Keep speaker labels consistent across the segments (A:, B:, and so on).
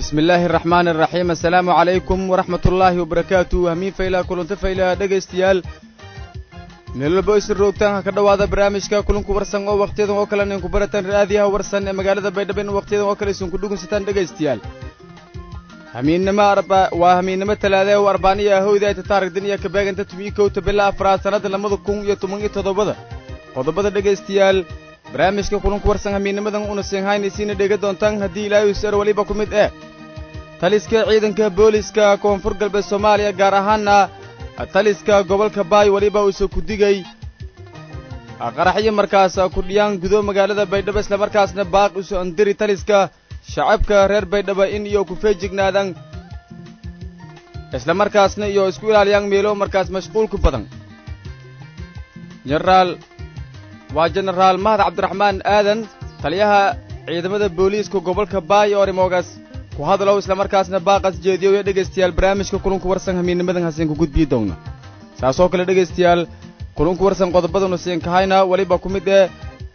A: bismi illaahi araxmaani araxiim assalaamu calaykum waraxmat ullaahi wabarakaatu hamiin faylaa kulanta faylaa dhegaystayaal meel walba isin roogtaan ha ka dhowaada barnaamijka kulanku warsan oo wakhtiyadan oo kale nin ku barataan raadiyaha warsan ee magaalada baydhabo in wakhtiyadan oo kale isin ku dhugunsataan dhegaystayaal hamiinnimo arba waa hamiinnimo talaada oo arbaaniya ahowda ayta taarigdan iyo kabeeganta tumiyi kowta bila afraad sannadda labada kun iyo toban iyo toddobada qodobada dhegaystayaal barnaamijka kulanku warsan hamiinnimadan una siinhaynaysiina dhega doontaan haddii ilaahay usar weliba ku mid eh taliska ciidanka booliska koonfur galbeed soomaaliya gaar ahaanna taliska gobolka baay weliba uuse ku digay qaraxyo markaas kudhiyaan gudo magaalada baydhabo islamarkaasna baaq usu andiri taliska shacabka reer baydhabo in iyo ku feejignaadaan islamarkaasna iyo isku ilaaliyaan meelo markaas mashquulku badan jenaraal waa jenaraal mahad cabdiraxmaan aadan taliyaha ciidamada booliiska gobolka baay oo arrimoogaas ku hadlow islamarkaasna baaqas jeediyo iyo dhegaystayaal barnaamijka kulunku warsan hamiinnimadan hasiin ku gudbii doonna saasoo kale dhegaystayaal kulunku warsan qodobadanu siin kahayna weliba ku mid ee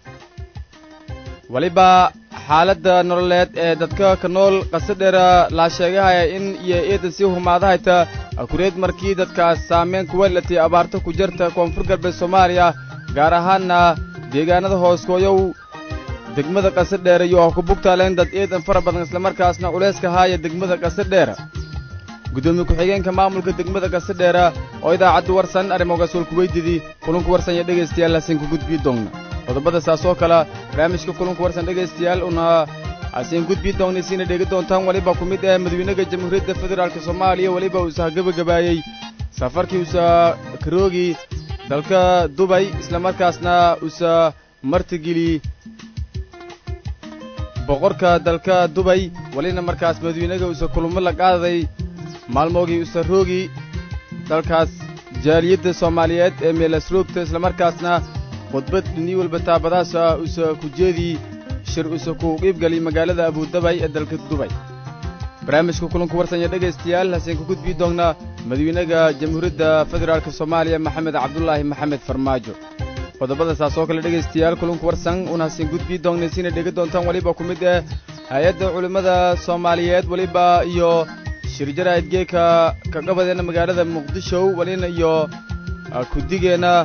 A: weliba xaaladda nololeed ee dadka ka nool qasadheera laa sheegahaya in iyo eedan sii humaadahayta kureed markii dadkaas saamayn kuweelatay abaarta ku jirta koonfur galbeed soomaaliya gaar ahaanna deegaanada hooskooyow degmada qasadheera iyo ku bugtaaleen dad eedan fara badan islamarkaasna culayska haaya degmada qasadheera guddoomiye ku-xigeenka maamulka degmada qasadheera oo idaacadda warsan arrimogaas wal kuweydidii kulunku warsan iyo dhegaystayaal hasiin ku gudbii doonna qodobada saas oo kale barnaamijka kulunku warsan dhegaystayaal una hasiin gudbii doonnaysiina dheegi doontaan weliba ku mid ah madawynaha jamhuuriyadda federaalk soomaaliya weliba uusa gabagabaayey safarkii uusa karoogi dalka dubay islamarkaasna uusa martigeli boqorka dalka dubay welina markaas madawynaga uusa kulamo la qaadaday maalmoogii uusa roogi dalkaas jaaliyadda soomaaliyeed ee meelasroogta islamarkaasna khudbad dhinii walba taabadaasa uusa ku jeedii shir uusa ku qiibgaliy magaalada abudabay ee dalka dubay barnaamijka kulanku warsanya dhegaystayaal hasiin ku gudbii doonnaa madawynaha jamhuuriyadda federaalk soomaaliya maxamed cabdulaahi maxamed farmaajo qodobada saas oo kale dhegaystayaal kulunku warsan una hasiin gudbii doonnaysiina dhega doontaan weliba ku mid ah hay-adda culimmada soomaaliyeed weliba iyo shirjaraa'id geeka ka qabadeenna magaalada muqdisho welina iyo kudigeenna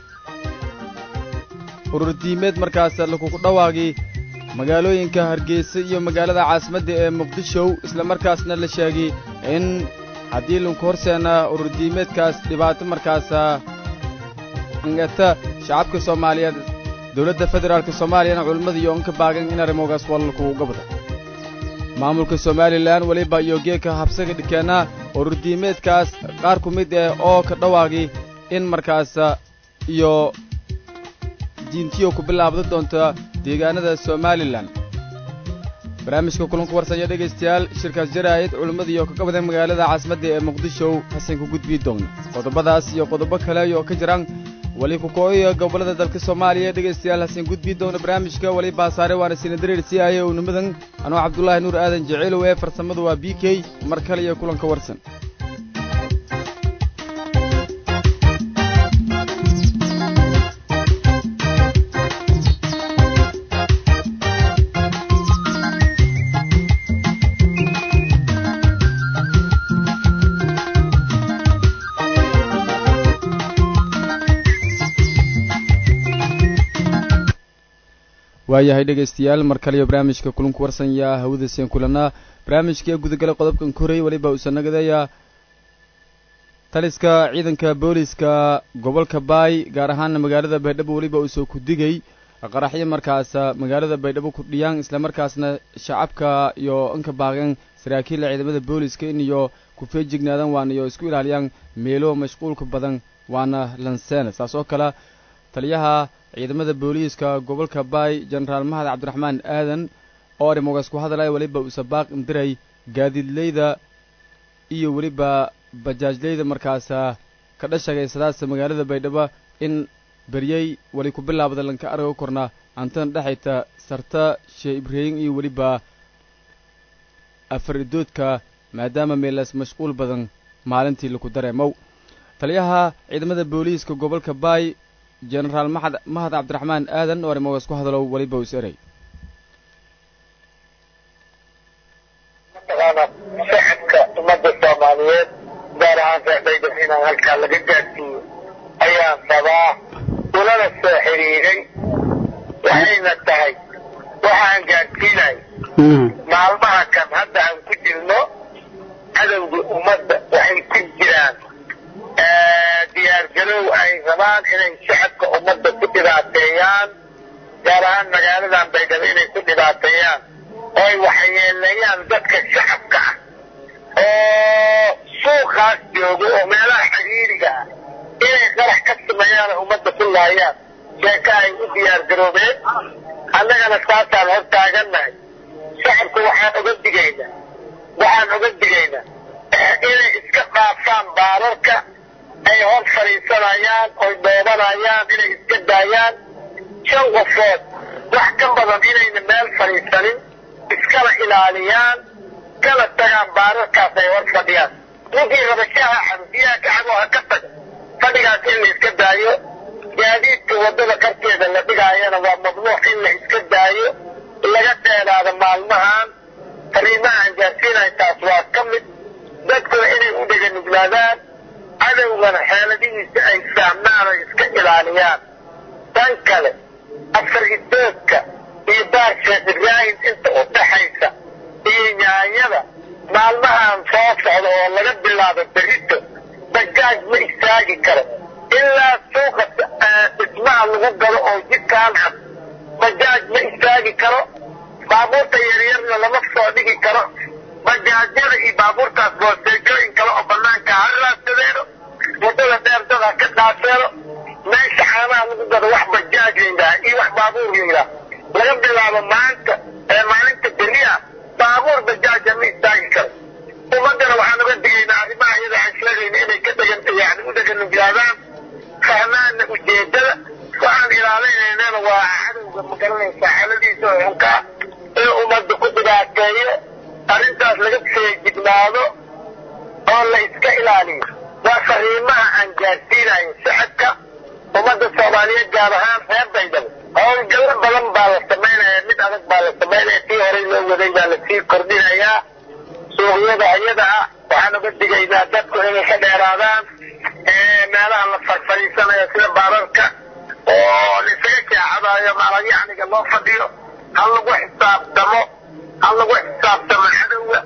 A: ururdiimeed markaas lakugu dhawaaqi magaalooyinka hargeysa iyo magaalada caasimadda ee muqdisho islamarkaasna la sheegay in haddii lanku horseena ururdiimeedkaas dhibaato markaasa angata shacabka soomaaliyeed dowladda federaalk soomaaliyana culimmada iyo onka baagan in arrimogaas walalkugu gabda maamulka somalilan weliba iyo geeka habsaga dhikeenna ururdiimeedkaas qaar ku mid eh oo ka dhawaaqi in markaas iyo diintiyo ku bilaabda doonta deegaanada somalilan barnaamijka kulanku warsanya dhegaystayaal shirkaas jaraa'id culimmada iyo ka qabadeen magaalada caasimadda ee muqdisho hasan ku gudbii doonna qodobadaas iyo qodobo kale oo ka jiraan weli kukooya gobollada dalka soomaaliya dhegaystayaal hasiin gudbii doona barnaamijka weli baasaare waana sina dareer sii aaye unimadan anoo cabdulaahi nuur aadan jeceelow ee farsamadu waa b k mar kale iyo kulanka warsan waayahay dhegaystayaal mar kaliyo barnaamijka kulunku warsanyaa hawada seen kulanaa barnaamijkii gudagala qodobkan korey weliba uusa nagadeeyaa taliska ciidanka booliska gobolka baay gaar ahaana magaalada baydhabo weliba uusoo ku digay qaraxyo markaas magaalada baydhabo ku dhiyaan islamarkaasna shacabka iyo inka baaqeen saraakiilla ciidamada booliska in iyo ku feejignaadaan waana iyo isku ilaaliyaan meelo mashquulka badan waana lanseena saas oo kale taliyaha ciidamada booliiska gobolka baay jenaraal mahad cabdiraxmaan aadan oo arrimogaas ku hadlaya weliba uusa baaq indiray gaadiidleyda iyo weliba bajaajleyda markaasa ka dhashagaysadaasa magaalada baydhabo in beryey weli ku bilaabda lanka argo korna antana dhexayta sarta shee ibraahim iyo weliba afar idoodka maadaama meelaas mashquul badan maalintii laku dareemow taliyaha ciidamada booliiska gobolka baay jenaraal maxad mahad cabdiraxmaan aadan oo arrimogaas ku hadalow weliba us erey
B: mataqaanaa ahaan reebaydhab inaan halkaa laga gaadsiiyo ayaan rabaa ulana soo xiriiray waxayna tahay waxaan gaadsiinay maalmaha kan hadda aan ku jirno cadowga ummadda waxay ku jiraan diyaargarow ay rabaan inay shacabka ummadda ku dhibaateeyaan gaar ahaan magaaladan baydhabo inay ku dhibaateeyaan oo ay waxyeeleeyaan dadka shacabka ah oo suuqaas joogo oo meelaha xiriiriga ah inay qarax ka sameeyaan oo ummadda ku laayaan sheeka ay u diyaargaroobeen annagana saasaan hor taagannahay shacabka waxaan oga digaynaa waxaan oga digaynaa inay iska dhaafaan baararka ay hor fadhiisanayaan oy dhoobanayaan inay iska daayaan shan qofood wax ka badan inayna meel fadhiisanin iskala ilaaliyaan kala tagaan baararkaas ay hor fadhiyaan ninkii rabashaha xamdiyaha kacabo ha ka taga fadhigaas in la iska daayo gaadiidka waddada qarkeeda la dhigaayana waa mamnuuc in la iska daayo laga dheeraado maalmahan fariimaha aan gaarsiinahay taas waa ka mid dadkuna inay u dheganuglaadaan cadowgana xeeladihiisa ay fahmaan oo iska ilaaliyaan tan kale afar idoodka iyo baar sheekh ibraahim inta u dhaxaysa iyo nyaanyada maalmahan soo socda oo laga bilaabo berito bajaaj ma istaagi karo ilaa suuqa dhismaha lagu galo oo jidkaan cad bajaaj ma istaagi karo baabuurta yaryarna lama soo dhigi karo bajaajyada iyo baabuurtaas boosteejooyin kale oo banaanka ha raadsadeeno waddada dheer dada ka dhaaseeno meesha caanaha lagu gado wax bajaaj layidhaha iyo wax baabuur layidhaha laga bilaabo maanta ee maalinta beriya baabuur bajaaja ma istaagi karo ummaddana waxaan uga digaynaa arrimaha iyada aan sheegayna inay ka dhegan yani u dheganuglaadaan fahmaana ujeedada waxaan ilaalinaynana waa cadowga magaranaysa xaaladiisa oo xunkaa in ummadda ku dhibaateeyo arrintaas laga feejignaado oo la iska ilaaliyo waa fariimaha aan gaadsiinayo shacabka ummadda soomaaliyeed gaar ahaan reer baydhabo howlgallo badan baa la samaynaya mid adag baa la samaynaya tii horey loo waday baa lasii kordhinayaa suuqyada ayada ah waxaan uga digaynaa dadku inay ka dheeraadaan meelaha la farfariisanayo sida baararka oo laisaga jaacadayo maalayacniga loo fadhiyo ha lagu xisaabtamo ha lagu xisaabtamo cadowga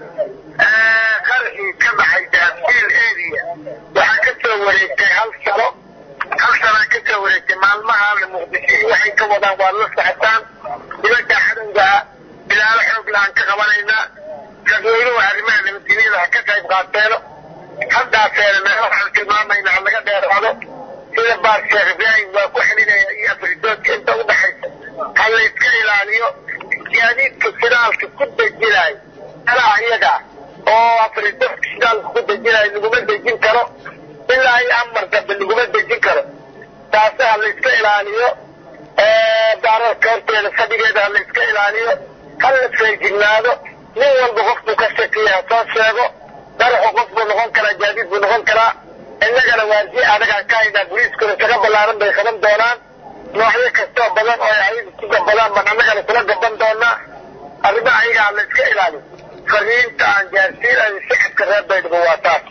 B: qarxii ka dhacay daafil area waxaa ka soo wareegtay hal sano hal sanaa ka soo wareegtay maalmahaana muqdisho iyo waxay ka wadaan waa la socotaan nimanka cadowga bilaalo xoog laaan ka qabanaynaa dadweynuhu arrimaha nabadgelyada ha ka qayb qaateeno haddaaseena meelo waxaan tilmaamayna ha laga dheeraado sida baar sheekh ibraahim waa ku xelinaya iyo afridoodka inta u dhaxaysa ha la iska ilaaliyo gaadiidka shidaalka ku dejinayo meelaha iyaga oo afridoodka shidaalka ku dejinayo laguma dejin karo ilaa iyo amar dambe laguma dejin karo taasi ha la iska ilaaliyo baararka horteeda fadhigeeda ha la iska ilaaliyo ha la feejignaado nin walba qofkuu ka shakiya ha soo sheego daraxu qof buu noqon karaa gaadiid buu noqon karaa innagana waardiye adagaan ka haynaa boliiskuna isaga ballaaran bay qaban doonaan noocyo kastoo badan oo ay ayagu ku gabadaan baan annagana kula gaban doonaa arrimaha ayaga ha la iska ilaaliyo fariinta aan gaarsiinayo shacabka reer baydhabo waa taas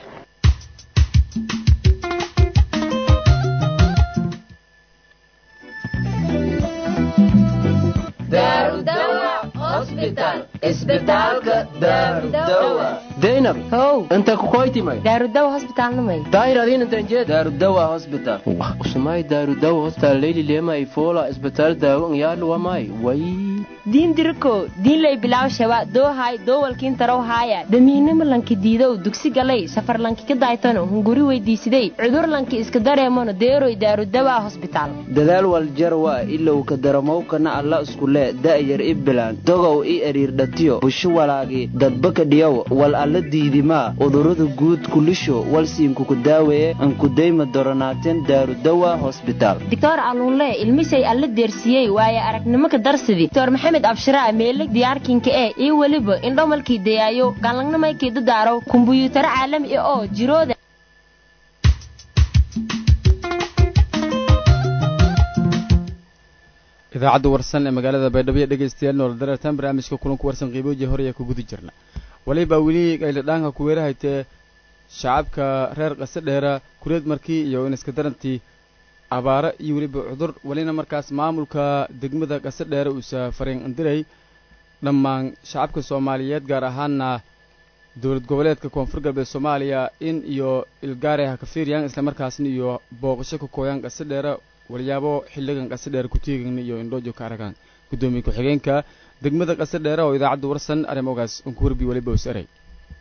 C: daynab
D: how
C: inta kukoytimay
D: daarudawa hosbitaalnamay
C: daayradinantanjee daarudawa hosbital usumay daarudawa hostal leyli lemay fola isbitaal daawo ngyaadhuwamay way
D: diin diriko diinlay bilaw shaba doohay doowalkiin tarow haaya damiinimo lanki diidow dugsi galay safar lanki ka daaytano hunguri weydiisiday cudur lanki iska dareemano deeroy daarudawa hosbitaal
E: dadaal waljarwa ilowka daramowkana alla iskule da'yar i bilaan dogow i eriirdhatiyo busho walaagi dadbaka dhiyow wal alla diidimaa udurada guud kulisho walsiinkuku daaweeye ankudayma doronaateen daarudawa hosbitaal
D: doctor aluunle ilmisay alla deersiyey waaye aragnimo ka darsidi doctor maxamed abshiraa meeleg diyaarkinka ee iyo weliba indhomalkii dayaayo gaanlagnamaykai dadaaro kumbuyuutaro caalami ah oo jirooda
A: idaacadda warsan ee magaalada baydhabo dhegaystayaal nool dareertaan barnaamijka kulanku warsan qiibooji hore ayaa ku guda jirna waliba weli ayladhaanka kuweerahaytee shacabka reer qase dheera kureed markii iyo in iska darantii abaaro iyo weliba cudur welina markaas maamulka degmada qase dheere uusa fariin andiray dhammaan shacabka soomaaliyeed gaar ahaana dowlad goboleedka koonfur galbeed soomaaliya in iyo ilgaare ha ka fiiriyaan islamarkaasna iyo booqasho ka kooyaan qase dheere walyaabo xilligan qase dheere kutiigan iyo indhoojo ka aragaan guddoomiye ku-xigeenka degmada qase dheere oo idaacadda warsan arrimogaas unku warbi weliba us eray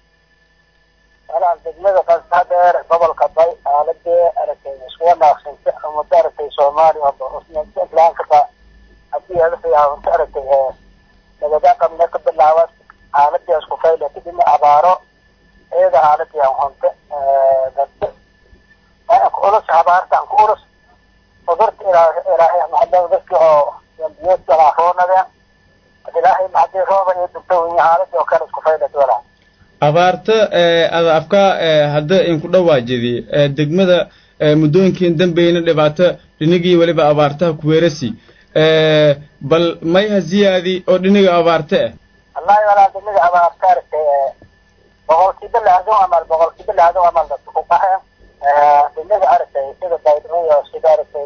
B: walaal degmada qasa dheer gobolka bay aaladee aragtay isku wanaaqsanta muddo aragtay soomaaliya islaamkaba haddii adafayahunta aragtay nagada qabne ka bilaaban aaladii isku fayle kadibna abaaro iyada aaladii aan hunta dadka anku ulus abaarta anku ulus cudurta ilaahay maxamed dadki oo dambiyeedka roonadeen ilaahay maxadii rooba iyo dunta wiyi aaladii oo kale isku fayle walaal
A: abaarta ada afka hadda inku dhawaajidi degmada muddooyinkiin dambeyna dhibaato dhinigii weliba abaartaha kuweerasi bal may ha ziyaadi oo dhiniga abaarte ah
B: wallahi walaal degmada abaarta aragtay boqolkiiba lixdan amal boqolkiiba lixdan amal dadka ku qaxeen degmada aragtay sida baydhabo sida aragtay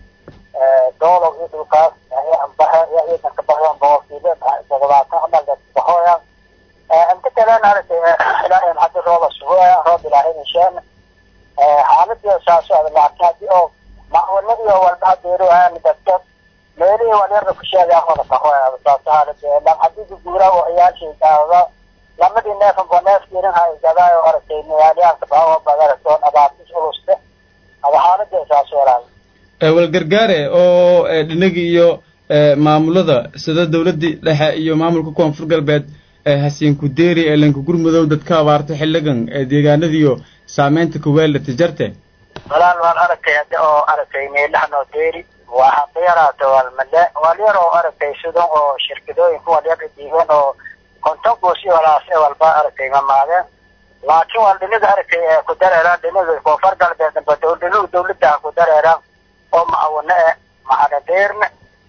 B: doolow iyo dhulkaas baxe iyo ciidanka baxeen boqolkiiba toddobaatan amal dadka baxooyaan inta kalena aragtay ilaahay maxadi rooba sugoya roob ilaahay inshaan xaaladii saaso adag laakiin haddii oo macwanadii oo walba hadeero aan dadka meelihii walyarda ku sheegaa wada kahoya saaso xaaladii lam haddii guguura oo ciyaashii daawada lamadii neefan ba neef kirin hay gadaayo aragtay magaalyaanka baawa bad aragtoon abaatis uluste aba xaaladii saaso walaal
A: walgargaare oo dhinagi iyo maamulada sida dowladdii dhexe iyo maamulka koonfur galbeed hasiinku deeri ee lanka gurmudow dadka abaarta xilligan ee deegaanadiiyo saameynta kuweella tijarte
B: walaal waan aragtay hadda oo aragtay meelahanoo deeri waxaa ka yaraata walmale walyar oo aragtay sidan oo shirkadooyinka walyar diiban oo konton goosi walaase walba aragtay mamaadeen laakiin wal dhinaga aragtay ee ku dareeraan dhinaga koonfur galbeed damba dowladuhu dowladda ku dareeraan oo macawane eh macanadeerna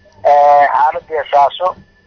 B: xaaladii saaso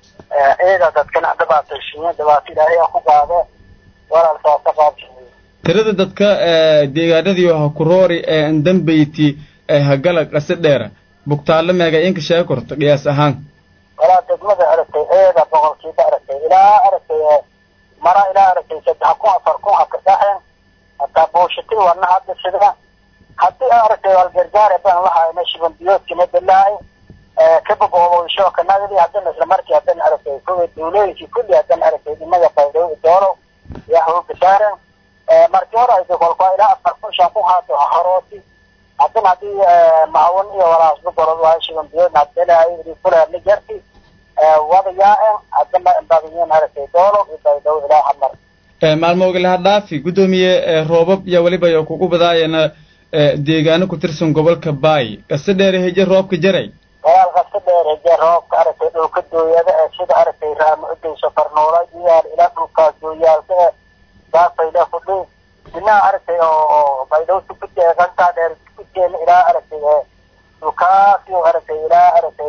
B: ciida dadkana dhibaataysiiye dhibaato ilaahay ku qaade walaal saasa qaabsiiye
A: tirada dadka deegaanadii ha kuroori ee ndambeyti ee hagala qase dheera bugtaallo meega inka sheega korta qiyaas ahaan
B: walaa degmada aragtay ciida boqolkiiba aragtay ilaa aragtay mara ilaa aragtay saddex kun afar kun haka dhaxeen hataa buushatii wana hadda sida haddii aragtay walgargaare baan lahayna shiban biyoodkina bilaay kababoobaysho kanagadi haddana isla markii haddana aragtay kuwii duulooyinkii kulli haddana aragtay inaga baydhabo doolow yaa hooga saaren markii hore ayda kolkaa ilaa afar kun shan kun haato harooti haddana haddii macawan iyo walaasba gorod waayo shiban biyoodna haddana kuleerna jarti wada yaa-en haddana badayin aragtay doolow iyo baydhabo ilaa hamar
A: maalmooga laha dhaafi guddoomiye roobab iyo weliba yo kugu badaayana deegaano ku tirsan gobolka baay qase dheere heje roobka jaray
B: walaal qasa dheer hejee roobka aragtay dhulka dooyada ee sida aragtay raamo udayso farnuula iyaal ilaa dhulkaas dooyaalka ee daafayla fudhi dhinaha aragtay oo oo baydhowta ku deeqantaa dheer kujeena ilaa aragtay dhulkaasi aragtay ilaa aragtay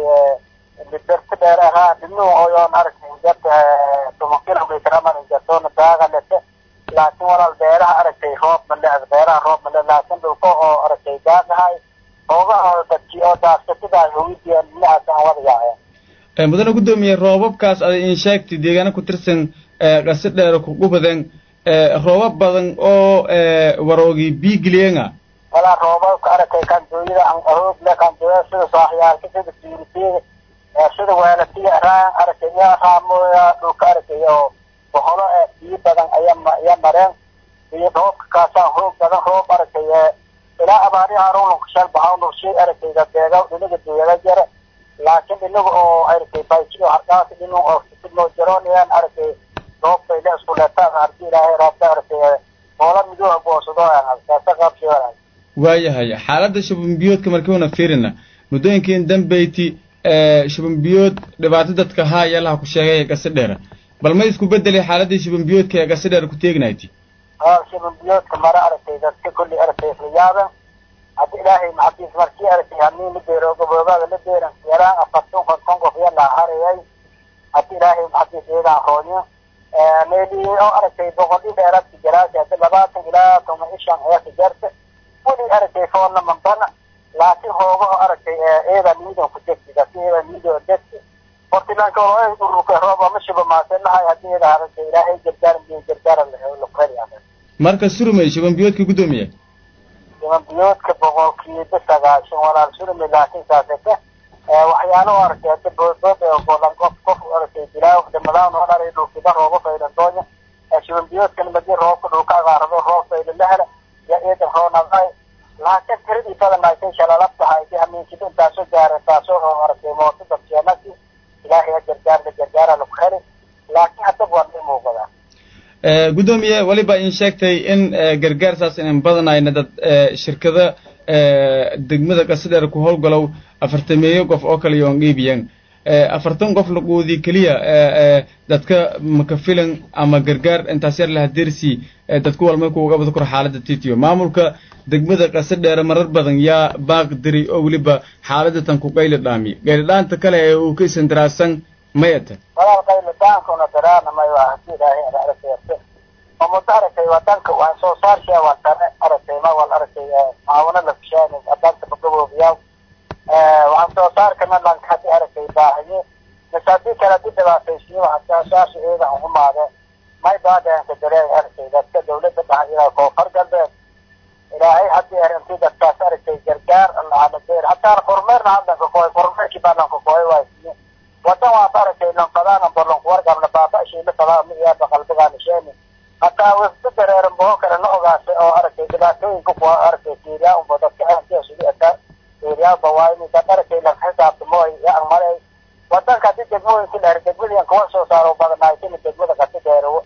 B: liberta dheer ahaa dhinuhu oyoon aragtay jarta toban kilomitr amal jartoona daaga lete laakiin walaal beeraha aragtay roob male beeraha roob male laakiin dhulka oo aragtay daagahay oogaha dadkii oo daasatidaa hawidiyaan dhinacaas aan wada yaaceen
A: mudane guddoomiye roobabkaas ada in sheegtay deegaano ku tirsan qase dheere kugu badan roobab badan oo waroogi biigiliyenga
B: walaa roobabka aragtay kandooyada aan ahoogle kandooyada sida saaxyaalka sida siiriteeda sida weelatiya raan aragtay iyo raamooya dhulka aragtay oo boholo ee biyo badan ayaa ayaa mareen iyo roobka kaasaan hoog badan roob aragtay ilaa abaariha arunka shal bahawnursi aragtayda beega dhinaga duyada jare laakiin inaga oo aragtay bayjiyo hardaas dhinu oo sidnoo jaroonayaan aragtay roobbayla isku leetaan arki ilaahay roobta aragtay moola midooha goosado saasa qaabsi walaal
A: waayahay xaaladda shubanbiyoodka markiuna fiirina muddooyinkiin dambeyti shubanbiyood dhibaato dadka haaya laha ku sheegay ee gase dheera bal ma isku bedelay xaaladii shubanbiyoodka ee gase dheera ku teegnayti
B: shubanbiyoodka mara aragtay dadka kulli aragtay isla yaaben haddi ilaahay maxadiis markii aragtay hanii la beero gaboobaada la beeran yaraan afartan konton qof yaa laa harayay haddi ilaahay maxadiis iyadaan roonyo meeli oo aragtay boqol i dheeraadka jaraasi hadda labaatan ilaa toban i shan ayaa ka jarta weli aragtay foolna mambana laakiin hoogaho aragtay eeda liidan ku degti laakiin eeda liidan degti hortilaanka oo ururka rooba ma shiba maase lahay haddii eeda aragtay ilaahay gargaar biyo gargaara lakheli
A: marka surmay shuban biyoodka guddoomiye
B: shuban biyoodka boqolkiiba sagaashan walaal surmay laakiin saasete waxyaalo aragtay hadda boodbood bolan qof qof aragtay dilaa dhamadaan oo dharay dhulkiba rooba faydan doonya shuban biyoodkan madi roobka dhulka agaarado roob faydan la hela ya eedan roonaday laakiin tiradii badan ay shalalabtahay si hamiinkiba intaasoo gaara taasoo oo aragtay mooto dadkeenasi ilaahay gargaarda gargaara lagu heli laakiin haddaba waa la muuqadaa
A: guddoomiye weliba in sheegtay in gargaar saas inan badanayna dad shirkada degmada qasadheer ku howlgalow afartameeyo qof oo kale yoon dhiibiyan afartan qof laquudii keliya dadka makafilan ama gargaar intaas yar laha dersi dadku walmay kuuga bada kor xaaladda titiyo maamulka degmada qasadheere marar badan yaa baaq diri oo weliba xaaladda tan ku qayli dhaami gaylidhaanta kale ee uu ka isandaraasan mayata
B: walaal qaylidaankuna daraana mayo hadii ilaahay aragtay ma muddo aragtay wadanka waan soo saarshaa waan tane aragtay ma wal aragtay maawano la fishaani wadanka bagaboobiyaa waxaan soo saarkana lanka hadii aragtay baahiye mise haddii kale hadii dhibaataysiyo waxaan saasha eeda aan humaade may baadeenka dareen aragtay dadka dawladda dhaxa ilaa koonfur galbeed ilaahay haddii arrintii dadkaas aragtay gargaar lahanadeer hataa kormeerna haddanka kooy kormeerkii baa lanka kooy waaysiye wadan waas aragtay lanfadaana bolonku wargabna baaba shiila fadaa mi iyaaba qalbigaana sheeni hataa wafdo dareeran boo kale la ogaasay oo aragtay dhibaatooyinka kuwa aragtay fiiriyaa unba dadka aantiya sugi ataa fiiriyaaba waayni dad aragtay lan xisaabtamooy yaa an malay wadanka haddii degmooyinka dheer degmadiyan kuwa soo saaro badanaaytini degmada kasi dheerowo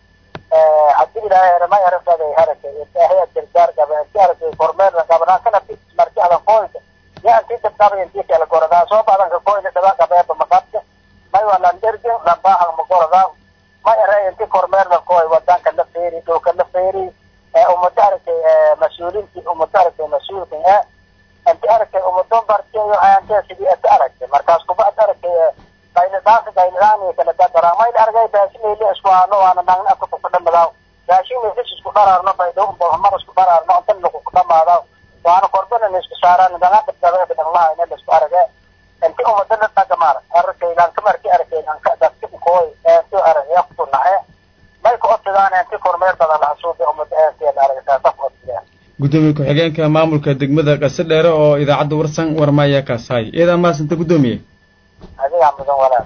B: haddii ilaahay eramay arrintaday aragtay ilaahay gargaar gabe inti aragtay kormeerna gabanaan kana marti adan kooyda yaa intii dabdabay intii kala goradaa soo badanka kooyna daba gabeeba maqabta may waa landergin lambaahan magorodaa ma ere inti kormeerna kooy wadanka la feeri dhulka la feeri umada aragtay mas-uulinti umada aragtay mas-uulkan e inti aragtay umadon bartiyo ayantee sidii ata aragtay markaas kuba ad aragtay qaylidhaanka qaylidhaan kala dadara mayl argay baashinayli isku haano waana nagna afka kukudhamadaaw baashinaylis isku dharaarno baydhow mar isku dharaarno intan lakuku dhamaadaaw waana korbana isku saaraan danga dabdabeeba dhanglaha ina isku arage inti umada la dhagamaar arkaylanka marki arkaylanka dadka kooy eento aragya ku nace may ku odsidaan inti kormeer badan lahasuubi umada eentiya aragtaa ku odsidaan
A: guddoomiye ku-xigeenka maamulka degmada qasadheere oo idaacadda warsan warmaya kaasahay iyadaa maasanta guddoomiye
B: adigaa mudan walaal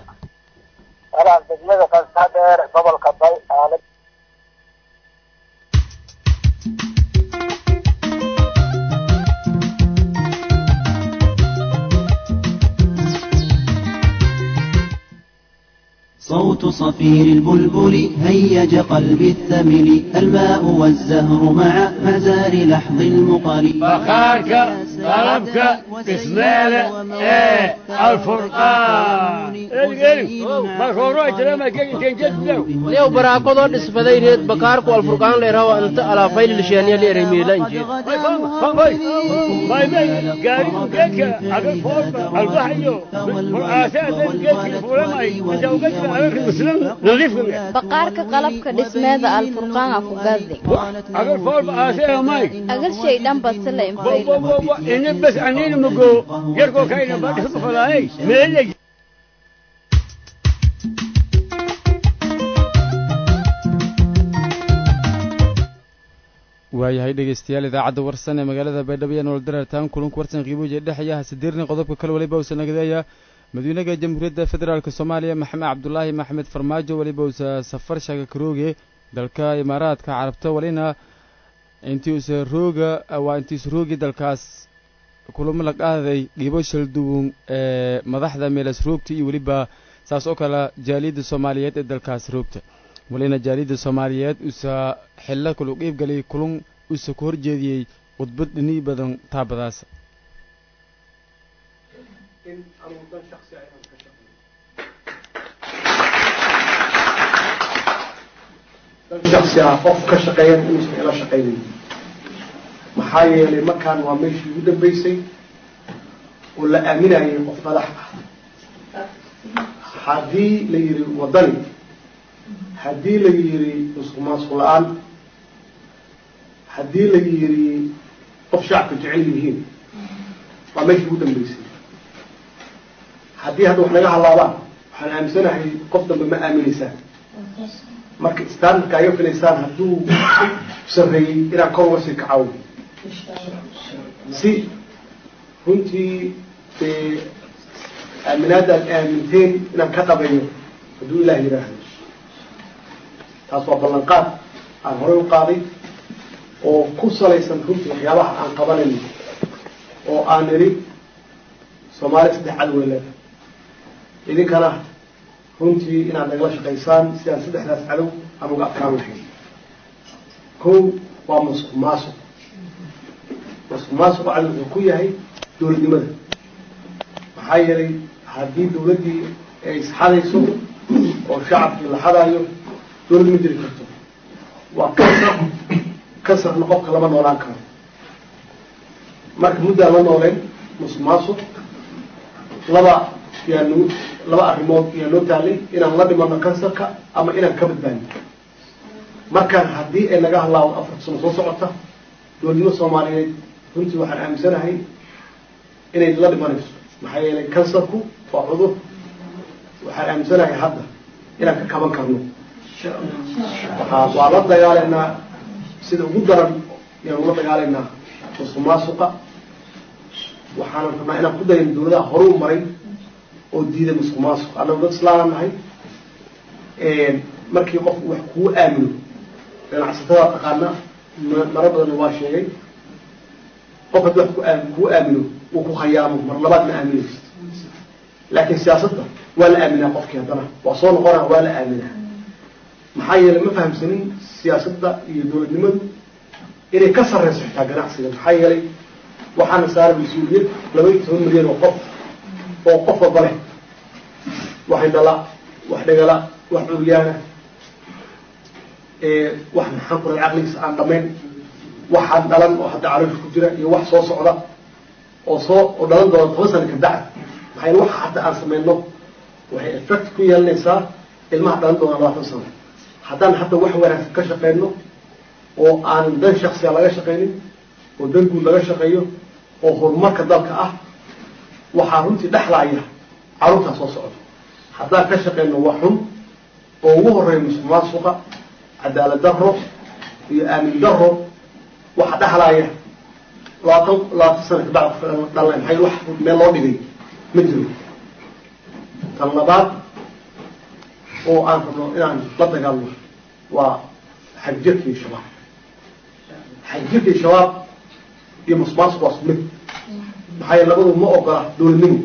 B: walaal degmada qasadheer gobolka bay aalad
F: صوت صفير البلبل هيج قلبي الثمل الماء والزهر مع مزار لحظ المقر
G: بخارك طلبك بسمالة ايه الفرقان
C: leew baraaqadoo dhisbaday reed bakaarku alfurqaan leerawa inta alaafayl lisheeniya leeray miilanjeed
H: baqaarka qalabka dhismeeda alfurqaan ku gadi agar shay dhan basila
G: bas anina mago yarkoo kayna badhka falaay meelay
A: waayahay dhegeystayaal idaacadda warsan ee magaalada baydhabo iyo nolol darartaan kulanku warsan qiibuuja dhexaya hasideerni qodobka kale waliba uusa nagadeeya madaxweynaha jamhuuriyadda federaalk soomaaliya maxamed cabdulaahi maxamed farmaajo weliba uusa safar shaga karooge dalka imaaraadka carabta walina intii usa rooga waa intiisa roogi dalkaas kulamo la qaaday dhiibo shalduwun ee madaxda meelas roogta iyo weliba saas oo kale jaaliyadda soomaaliyeed ee dalkaas roogta walina jaaliyadda soomaaliyeed usa xillo kalu qiib galay kulun usa ku horjeediyey khudbad dhini badan taabadaas
I: shaksi ah qof ka shaqeeyan inuusan ila shaqaynayn maxaa yeelay markaan waa meeshii ugu dambeysay oo la aaminayay qof madax ah haddii la yidhi waddani haddii la yidhi musuq maasuq la-aan haddii la yidhi qof shacabka jecel yihiin waa meeshii ugu dambeysay haddii hadda wax naga halaabaan waxaan aaminsanahay qof dambe ma aaminaysaan marka standardka aga filaysaan hadduu sarreeyey inaan kor uga sii kacawo si runtii dee aaminaadda aad aaminteen inaan ka dhabayo hadduu ilaah yidhaahdo taas waa ballanqaad aan horey u qaaday oo ku salaysan runtii waxyaabaha aan qabanayno oo aan nidhi soomaaliya saddex cadow leeda idinkana runtii inaad nagala shaqaysaan sidaan saddexdaas cadow aan uga adkaan lahayn kow waa masuq maasuq masuq maasuq cadow wuxuu ku yahay dowladnimada maxaa yeelay haddii dowladdii ay isxadayso oo shacabkii la xadaayo dowlad ma jiri karto waa kasar kasarna qofka lama noolaan karo marka muddaan la nooleyn masuq maasuq laba yaa nagu laba arrimood yaa noo taalay inaan la dhimano kansarka ama inaan ka badbaadno markaan haddii ay naga halaawdo afarta sano soo socota dowladnimo soomaaliyeed runtii waxaan aaminsanahay inay la dhimanayso maxaa yeelay kansarku waa cudur waxaan aaminsanahay hadda inaan ka kaban karno waa la dagaalaynaa sida ugu daran yaan ula dagaalaynaa musuq maasuqa waxaanan rabnaa inaan ku dayno dowladaha hore u maray oo diiday musuq maasuq annagu dad islaama nahay markii qofku wax kuu aamino ganacsatada taqaana maro badanna waa sheegay qof haddii wax ku aam kuu aamino uu ku khayaamo mar labaad ma aaminaysa laakiin siyaasadda waa la aaminaa qofkii haddana waa soo noqonaa waa la aaminaa maxaa yeelay ma fahamsanin siyaasadda iyo dowladnimadu inay ka sarreyso xitaa ganacsiga maxaa yeelay waxaana saaran mas-uuliyad laba iyo toban milyan oo qof oo qof walba leh wax indhala wax dhegala wax curyaana wax maxaan ku rahay caqligiisa aan dhamayn waxaan dhalan oo hadda caloosha ku jira iyo wax soo socda oo soo oo dhalan doona toban sana ka bacd maxaa yeele waxa hadda aan samayno waxay effect ku yeelanaysaa ilmaha dhalan doona labaatan sano haddaan hadda wax wanaagsan ka shaqeyno oo aan dan shaksiya laga shaqaynin oo dan guud laga shaqeeyo oo horumarka dalka ah waxaa runtii dhexlaaya carruurtaa soo socda haddaan ka shaqeyno wax xun oo ugu horeeya musuq maasuqa cadaalad daro iyo aamin daro waxa dhexlaaya labaatan labaatan sana kabacd dhalay maxay wax meel loo dhigay ma jiro tan labaad oo aan rabno inaan la dagaalno waa xagjirka iyo shabaab xagjirka iyo shabaab iyo musmaasuq waa isku mid maxaa yeele labadu ma ogola dowladnimo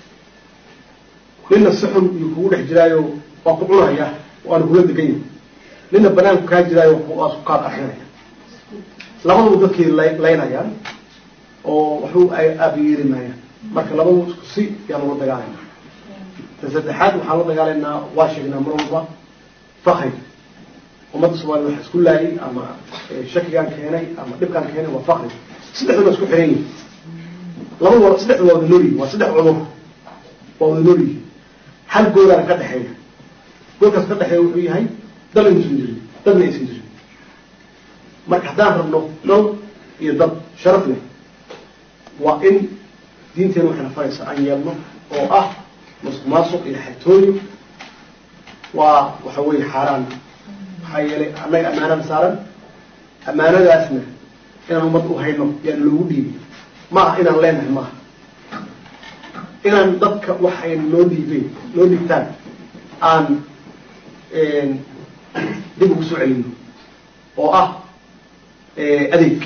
I: nina si xun iyo kugu dhex jiraayo waa ku cunaya waana kula degan yahay nina banaanku kaa jiraayo waa isku kaa qarxinaya labadaba dadkii laynayaan oo waxu ay aabiyeeri maayaan marka labadu isku si yaan ula dagaalayna ta saddexaad waxaan la dagaalaynaa waa sheegnaa mar walba fakri ummadda soomaliya waxa isku laayay ama shakigaan keenay ama dhibkaan keenay waa fakri saddexduna isku xiran yihin laba wal saddexdu waa wada noolyihin waa saddex cudur waa wada noolyihin hal goolaana ka dhexeeya goolkaas ka dhexeeya wuxuu yahay dal aysan jirin dadna aysan jirin marka haddaan rabno dal iyo dad sharaf leh waa in diinteena waxayna faraysa aan yeelno oo ah musuq maasuq iyo xatooyo waa waxa weeye xaaraan maxaa yeelay annaga ammaanada saaran ammaanadaasna inaan ummad u hayno yaan loogu dhiibay maaha inaan leenahay maaha inaan dadka waxay noo dhiibeen noo dhiibtaan aan dib ugu soo celino oo ah adeeg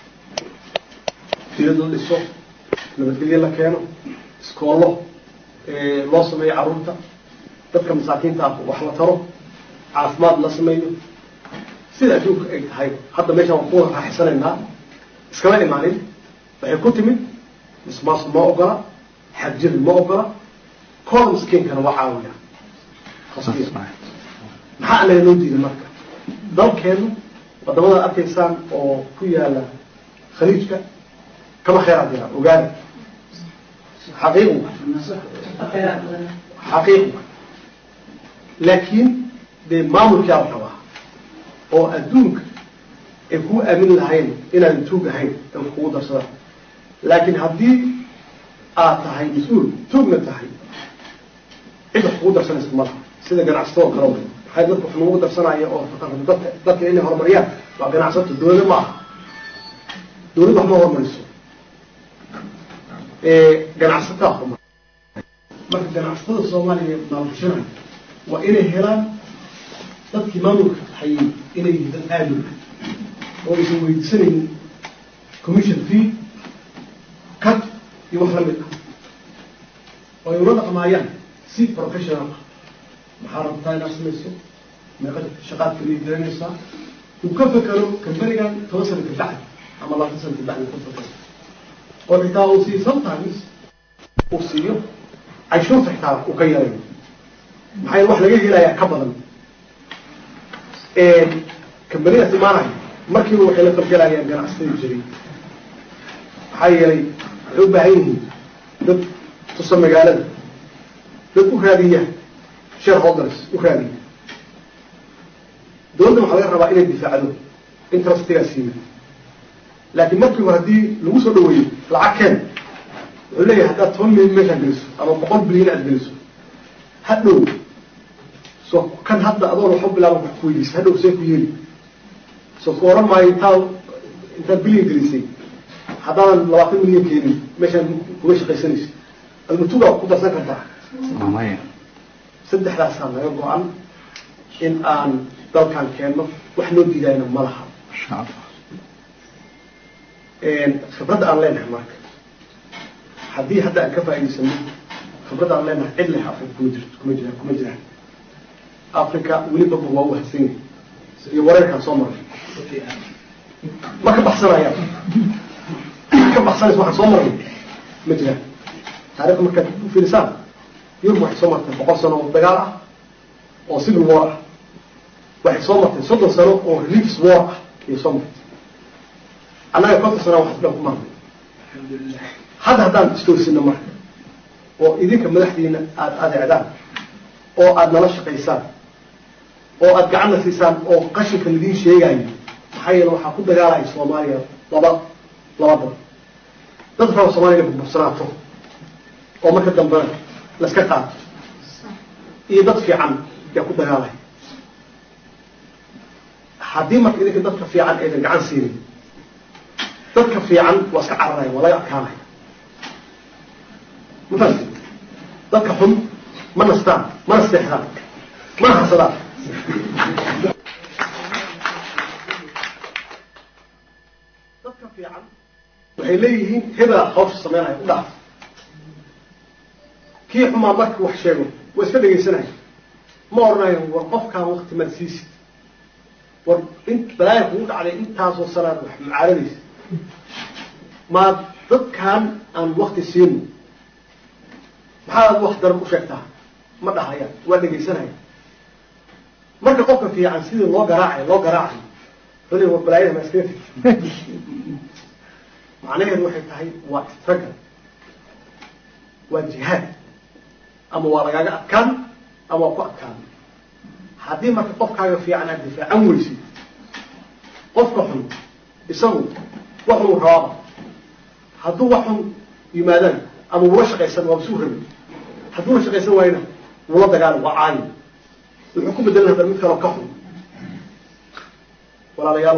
I: filad la dhiso nabadgelyo la keeno iskoollo loo sameeyo carruurta dadka masaakiinta ah wax la taro caafimaad la sameeyo sida adduunka ay tahay hadda meeshaan waan ku raaxaysanaynaa iskama imaanin waxay ku timid mismaas ma ogola xagjiri ma ogola kooda miskiinkana waa caawiya maxaa anaga noo diiday marka dalkeenu wadamada arkaysaan oo ku yaala khaliijka kama kheyraad yaraa ogaada xaqiiqu xaqiiqu laakiin dee maamulkaa la rabaa oo adduunka ay kuu aamin lahayn inaadan tuug ahayn ay wax kugu darsadaan laakiin haddii aad tahay mas-uul tuugna tahay cid wax kugu darsanaysa malaha sida ganacsato oo kale wey maxay dadka wax lagu darsanaya oo dadka dadka inay horumariyaan waa ganacsato dowlada ma aha dowladda wax ma horumariso ganacsataa horumar marka ganacsatada soomaaliya maalgashanaya waa inay helaan dadkii maamulka hayay inay yihiin dad aamin oo aysan weydiisanaynin commission fee cut iyo wax lamid ah oo ay ula dhaqmaayaan si professional ah maxaa rabtaa inaad samayso meeqa shaqaad kaliya garanaysaa uu ka fekero kambanigan toban sana ka bacdi ama labaatan sana ka bacdi ka fekero oo xitaa uu siiyo sometimes uu siiyo canshuurta xitaa uu ka yarayo maxaa wax laga helayaa ka badan kambanidaas imaanaya markiiba waxay la falgelayaan ganacsatada jiray maxaa yeelay waxay u baahan yihiin dad tusa magaalada dad u raadiya shareholders u raadiya dowladda waxaa laga rabaa inay difaacdo interestigaas yimid laakiin markiiba haddii lagu soo dhaweeyo lacag keen wuxuu leeyahay haddaad toban milyan meeshaan geliso ama boqol bilyan aad geliso hadhow so kan hadda adoon waxu bilaaba wax ku weydiisa hadhow see ku yeeli so ku oran maayo intaa intaad bilyan gelisay haddaadan labaatan milyan keenin meeshaan kuga shaqaysanayso almatuga ku darsan kartaa saddexdaasaa naga go-an in aan dalkan keenno wax noo diidayna ma laha khibradda aan leenahay marka haddii hadda aan ka faa'idaysano khibradda aan leenahay cid leh africa kuma jirto kuma jiraan kuma jiraan africa weliba waa u hasan yahay iyo wareerkaan soo maray ma ka baxsanayaan ka baxsanaysa waxaan soo maray ma jiraan taarikhda markaad u fiirisaan yurub waxay soo martay boqol sano oo dagaal ah oo civil war ah waxay soo martay soddon sano oo religious war ah ayay soo martay annaga konton sana waxaas dhan ku marnay hadda haddaan istoosino marka oo idinka madaxdiina aada adeecdaan oo aada nala shaqaysaan oo aada gacanna siisaan oo qashinka ladiin sheegayo maxaa yeele waxaa ku dagaalaya soomaaliya laba laba dad dad raba soomaliya inay burbursanaato oo marka dambena laska qaato iyo dad fiican yaa ku dagaalaya haddii marka idinka dadka fiican aydan gacan siinin dadka fiican waa iska cararaya waa laga adkaanaya ma fahamti dadka xun ma nastaan mana seexdaan mana hasadaan dadka fiican waxay leeyihiin hebela hawsha sameynaya u dhaaf kii xumaa markii wax sheego waa iska dhegaysanaya ma odhanayo war qofkaan wakti maad siisid war in balaaya kugu dhacday intaasoo sanaad wax mucaaradaysa maad dadkan aan wakti siino maxaad wax daran u sheegtaa ma dhahayaan waa dhegaysanaya marka qofka fiican sidii loo garaacayo loo garaacayo wuxuu leey war balaayada ma iskaga tegi macnaheedu waxay tahay waa struggle waa jihaad ama waa lagaaga adkaan ama waa ku adkaan haddii marka qofkaaga fiican aad difaacan weysid qofka xun isagu waxuu rabaaba hadduu wax xun yimaadaan ama wula shaqaysan waaba suu rabi hadduu la shaqaysan waayna wula dagaala waa caayi wuxuu ku bedelan hadda mid kaloo ka xun walaalayaal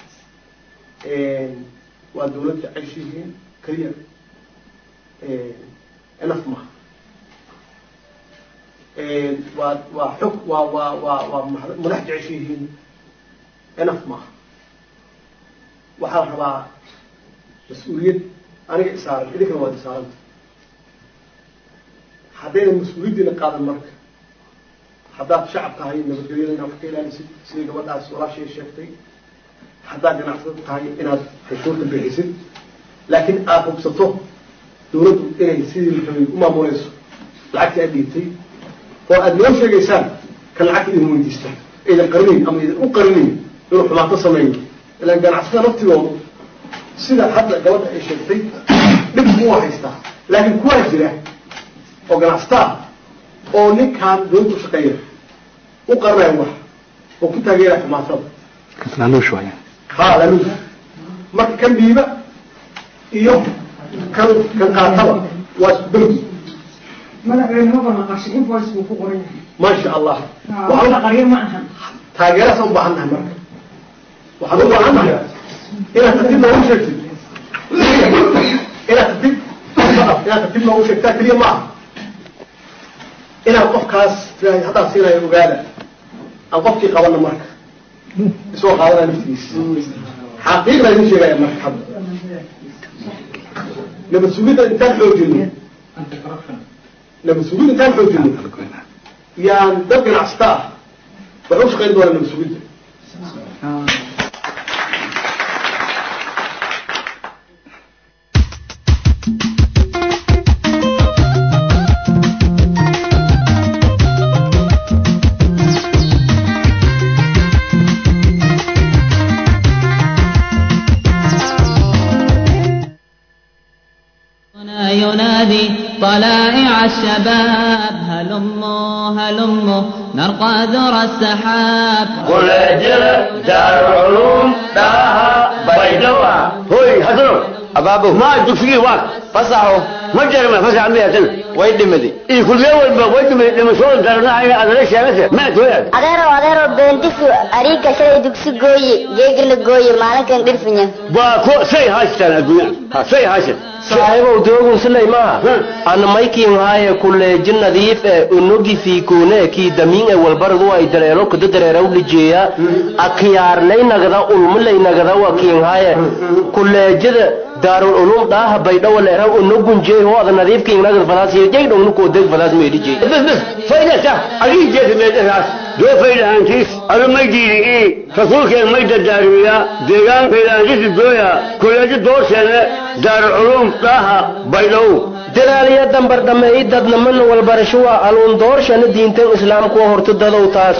I: waa dawladda ceshihiin keliya enaf maha waa waa xog waa waa waa waa madax jeceshihiin enaf maha waxaa la rabaa mas-uuliyad aniga isaaran idinkana waad isaaranta haddayna mas-uuliyaddiina qaadan marka haddaad shacab tahay nabadgelyada inaad wax ka ilaalisid sidai gabadhaas walaashay sheegtay haddaad ganacsado tahay inaad cashuurta bixisid laakiin aada hubsato dawladdu inay sidii la rabay u maamuleyso lacagtii aad dhiibtay oo aada noo sheegaysaan kan lacagta idin weydiista aydan qarinayn ama aydan u qarinayn inuu xumaato sameeyo ilaan ganacsatada naftigoodu sida hadda gabadha ay sheegtay dhib buu haystaa laakiin kuwaa jira oo ganacsataa oo ninkaan dawladdu shaqeeya u qaranayo wax oo ku taageera xumaatada
J: laaluush waaya
I: ha laaluush marka kan dhiiba iyo kan kan qaataba waa isku darbi maasha allah taageeraasaan u baahan nahay marka waxaan u baahan nahay inaad tartiib noogu sheegtid inaad tartiib inaad tartiib noogu sheegtaa keliya maaha inaad qofkaas tiraahdo haddaan siinayo ogaada aan qofkii qabana marka isoo qaadanaya naftigiisa xaqiiqda idin sheegaya marka hadda nabad sugidda intaan xoojino nabad sugidda intaan xoojino yaan dad ganacsata ah waxay u shaqayn doonaa nabad sugidda
K: ينادي طلائع الشباب هلموا هلموا نرقى ذرى السحاب
L: قل اجل دار العلوم داها بيدوا هوي حسنو أبابو ما تفكي واك فصحوا ما جرى فصح عمي سنة ويد مدي إيه كل يوم ويد مدي لما شغل دارنا عين هذا ليش يا مثل ما تويد
M: adeero adeero beentisu ariga shalay dugsi gooye geegana gooye maalinkan dhirfinya
L: باكو سي هاشتان الدنيا ها سي هاشتان
C: saaxiibow doogun silay maaha ana maykiin haaye kuleeji nadiif e unogi fiikuune kii damiin e walbaradu ay dareero kada dareeraw lijeeya akiyaarlay nagada ulmulay nagada wakiin haaye kuleejada daarul ulum dhaaha baydhawa leeraw unogunjey ho ada nadiifkiin nagad fadaas yejay dhongnu koodeg fadaas meedhijey
L: بس بس فايدة صح أجي جيت ميدة راس دو فايدة أنتيس أنا ما يجيني إيه رسولك ما يداريا ديغان فايدة أنتيس الدويا كل أجي دور سنة دار العلوم طاها بيلو
C: dadaaliya dambardhameey dadnaman walbarashuwa aluundoorshana diintan islaamkuwa horta dadow taas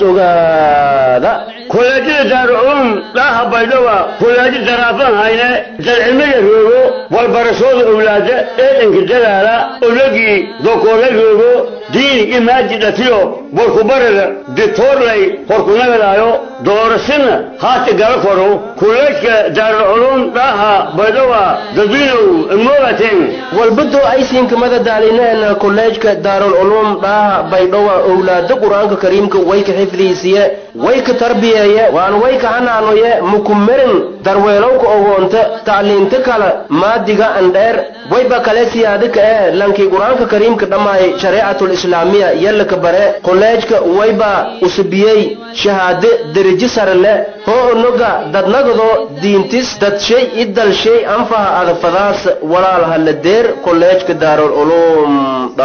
C: ogaada
L: كولاجي دار العلوم طاها بيلو كولاجي درافان هاينة دالعلمية روغو والبرسول أولادة إيه إنك دلالة أولوغي دوكولا روغو دين إماجي داتيو بوركو برد دكتور لي بوركو نغلايو دورسنا هاتي غالفورو كولاجي دار العلوم طاها بيلو دبينو الموغتين
C: walbado aysiinka madadaalineen kolleejka daarul culuum dhaaha baydhowa owlaada qur-aanka kariimka wayka xifdiisiye wayka tarbiyeeye waan wayka hanaanoye mukumerin darweelowka ogoonta tacliinta kale maadiga andheer wayba kale siyaadika ee lankii qur-aanka kariimka dhammaay shareecatul islaamiya yallaka bare kolleejka wayba usubiyey shahaade derajo sare leh hoo onoga dadnagado diintis dadshay idalshay anfaha adafadaas walaal haladeer kolleejka daarul culuum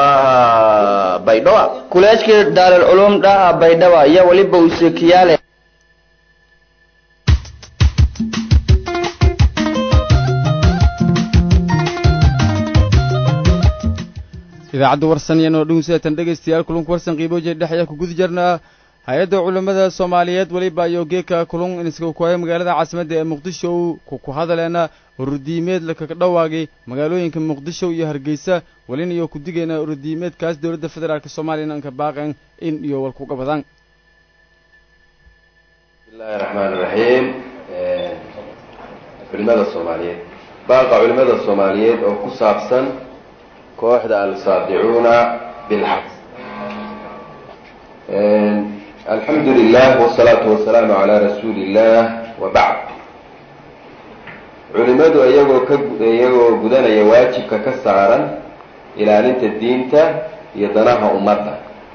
C: dhaha baydhowa
N: kuleejka daarul culuum dhaha baydhaba iyo weliba usekiyaale
A: idaacadda warsan iyo noodhown sideetan dhegaystayaal kulunka warsan qiibooje dhex ayaa ku guda jirnaa hay-adda culammada soomaaliyeed weliba iyo geeka kulun inska kuhaya magaalada caasimadda ee muqdisho ku hadaleena ururdiimeed lakaga dhawaagay magaalooyinka muqdisho iyo hargeysa welina iyo ku digayna ururdiimeedkaas dowladda federaalk soomaliya anka baaqeen in iyo walkuga badan
O: bismillahi raxmaan iraxiim culimada soomaaliyeed baaqa culimada soomaaliyeed oo ku saabsan kooxda alsaadicuuna bilxaq alxamdu lilah wsalaatu wasalaamu calaa rasuuli illah wa bacd culimadu iyagoo ka iyagoo gudanaya waajibka ka saaran ilaalinta diinta iyo danaha ummadda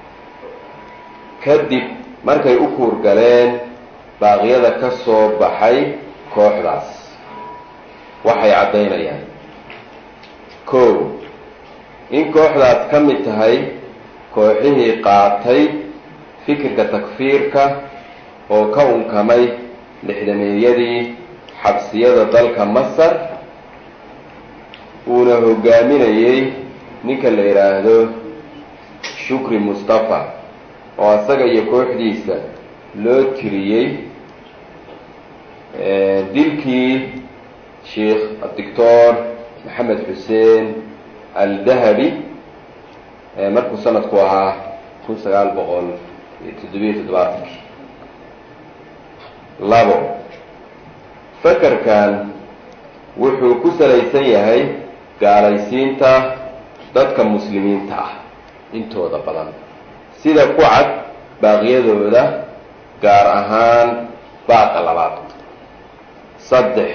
O: kadib markay u kuurgaleen baaqyada ka soo baxay kooxdaas waxay caddaynayaan kow in kooxdaas ka mid tahay kooxihii qaatay fikirka takfiirka oo ka unkamay lixdameeyadii xabsiyada dalka masar uuna hogaaminayay ninka la yidhaahdo shukri mustafa oo asaga iyo kooxdiisa loo tiriyey dilkii sheikh doctor maxamed xuseen aldahabi markuu sanadku ahaa kun sagaal boqol iyo toddobiyo toddobaatankii labo fakarkan wuxuu ku salaysan yahay gaalaysiinta dadka muslimiinta ah intooda badan sida ku cad baaqyadooda gaar ahaan baaqa labaad saddex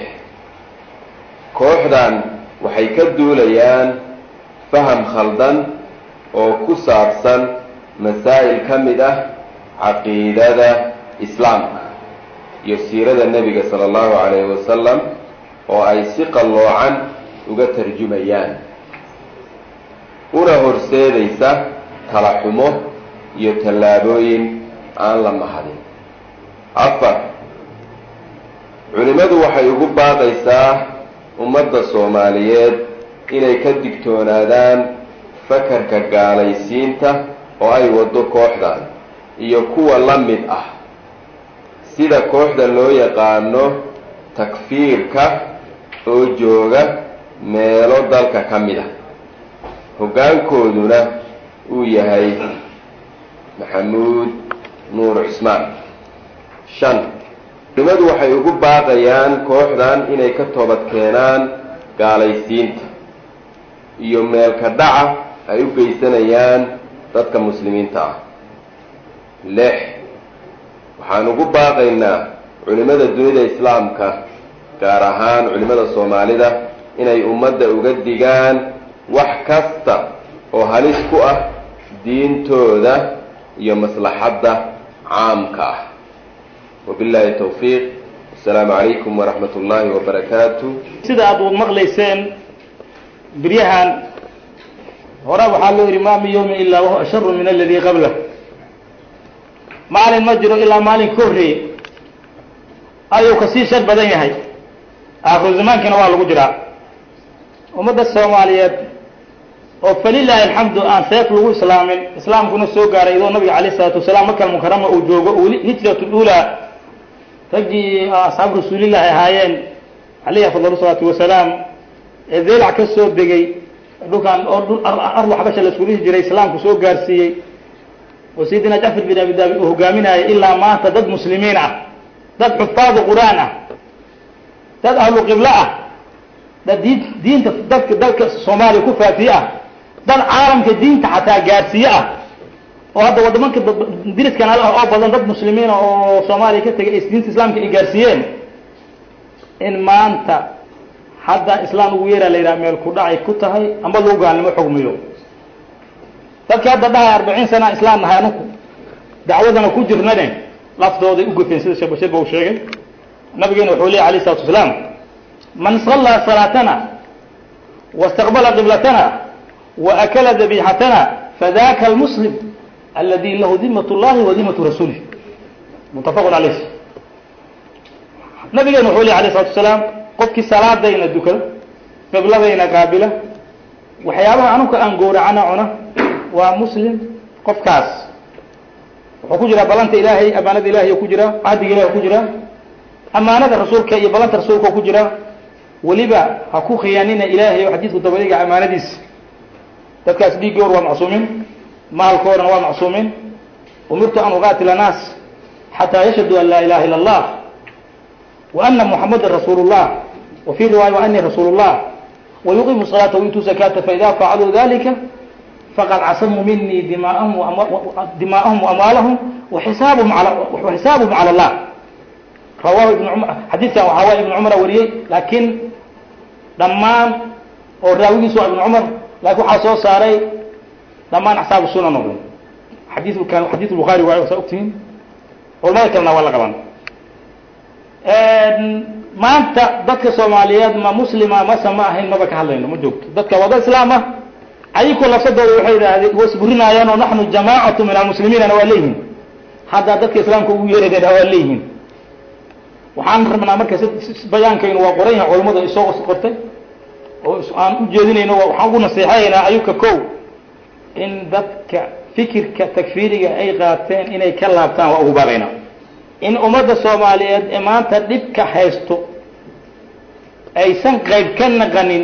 O: kooxdan waxay ka duulayaan faham khaldan oo ku saabsan masaa'il ka mid ah caqiidada islaamka iyo siirada nebiga sala allahu calayhi wasalam oo ay si qalloocan uga tarjumayaan una horseedaysa tala xumo iyo tallaabooyin aan la mahadin afar culimmadu waxay ugu baaqaysaa ummadda soomaaliyeed inay ka digtoonaadaan fakarka gaalaysiinta oo ay waddo kooxdan iyo kuwa la mid ah sida kooxda loo yaqaano takfiirka oo jooga meelo dalka ka mid ah hoggaankooduna uu yahay maxamuud nuur cismaan shan culimadu waxay ugu baaqayaan kooxdan inay ka toobad keenaan gaalaysiinta iyo meelka dhaca ay u geysanayaan dadka muslimiinta ah lix waxaan ugu baaqaynaa culimmada dunida islaamka gaar ahaan culimmada soomaalida inay ummadda uga digaan wax kasta oo halis ku ah diintooda iyo maslaxadda caamka ah wabillahi towfiiq asalaamu calaykum waraxmat ullaahi wabarakaatu
J: sida aad u maqlayseen biryahan hore waxaa loo yidhi ma min yawmin ilaa wahuwa asharu min aladii qablah maalin ma jiro ilaa maalin ka horreeyey ayuu kasii shar badan yahay aakhiru zamaankiina waa lagu jiraa ummadda soomaaliyeed oo falilaahi alxamdu aan seef lagu islaamin islaamkuna soo gaaray iyadoo nabiga calayh isalaatu wasalaam makal mukarama uu joogo weli hijrat lula raggii asxaabu rasuulillahi ahaayeen calayhi afdal salaatu wasalaam ee deelac ka soo degay dhulkan oo dhul ardu xabasha la isku dhihi jiray islaamku soo gaarsiiyey oo sayidina jacfar bin abi daabid uu hogaaminayay ilaa maanta dad muslimiin ah dad xufaadu qur-aan ah dad ahlu qiblo ah dad diin diinta dadka dalka soomaaliya ku faafiye ah dad caalamka diinta xataa gaarsiiye ah oo hadda wadamanka diriskan al ah oo badan dad muslimiina oo soomaaliya ka tegay diinta islaamka ay gaarsiiyeen in maanta hadda islaam ugu yeeraa la yidhaha meel ku dhacay ku tahay amba lagu gaalnimo xugmiyo dadkii hadda dhahay arbaciin sana islaam nahay anuku dacwadana ku jirnane laftooday u gufeen sida sheekh bashir ba uu sheegay nabigeena wuxuu leeyahy alayh isalatu wasalaam man sallaa salaatana wastaqbala qiblatana waakala dabixatana fadaka almuslim aladi lahu dimat llahi wa dimatu rasulih muttafaqun caleyh nabigeena wuxuu leeyahy alayh isalatu wasalaam qofkii salaadayna dukada qibladayna qaabila waxyaabaha anuka aan gowracana cuna waa muslim qofkaas wuxuu ku jiraa balanta ilaahay amaanada ilahay ku jiraa cahdiga ilahay ku jiraa amaanada rasuulka iyo balanta rasuulka ku jiraa weliba ha ku khiyaanina ilaahay oo xadiidku dabadiga amaanadiisa dadkaas dhiiggoor waa macsuumiin maalkoodana waa macsuumiin umirtu an uqaatila naas xataa yashhadu an laa ilaha illa allah wa ana muxamadan rasuulu llah wa fi riwaaya wa anii rasuulu llah ويقيم الصلاة ويؤتوا الزكاة فإذا فعلوا ذلك فقد عصموا مني دماءهم دماءهم وأموالهم وحسابهم على وحسابهم على الله رواه ابن عمر حديث وحواه ابن عمر وريي لكن دمان oo raawigiisu ibn cumar laakiin waxaa soo saaray dhammaan axsaab sunan oo dhan xadiidu kan xadiid bukhaari waayo saa ogtihiin culamada kalena waa la qaban maanta dadka soomaaliyeed ma muslima mase ma ahayn maba ka hadlayno ma joogto dadka wada islaam ah ayagoo lafsadooda waxay yidhaahdeen wasburinaayaan oo naxnu jamaacatu min almuslimiinana waa leeyihiin haddaa dadka islaamka ugu yeeradeena waa leeyihiin waxaan rabnaa marka bayaankaynu waa qoran yahay culamadu ay soo qortay oo aan u jeedinayno waxaan ugu naseexaynaa ayuka kow in dadka fikirka takfiiriga ay qaateen inay ka laabtaan waa ugu baaqaynaa in ummadda soomaaliyeed ee maanta dhibka haysto aysan qayb ka naqanin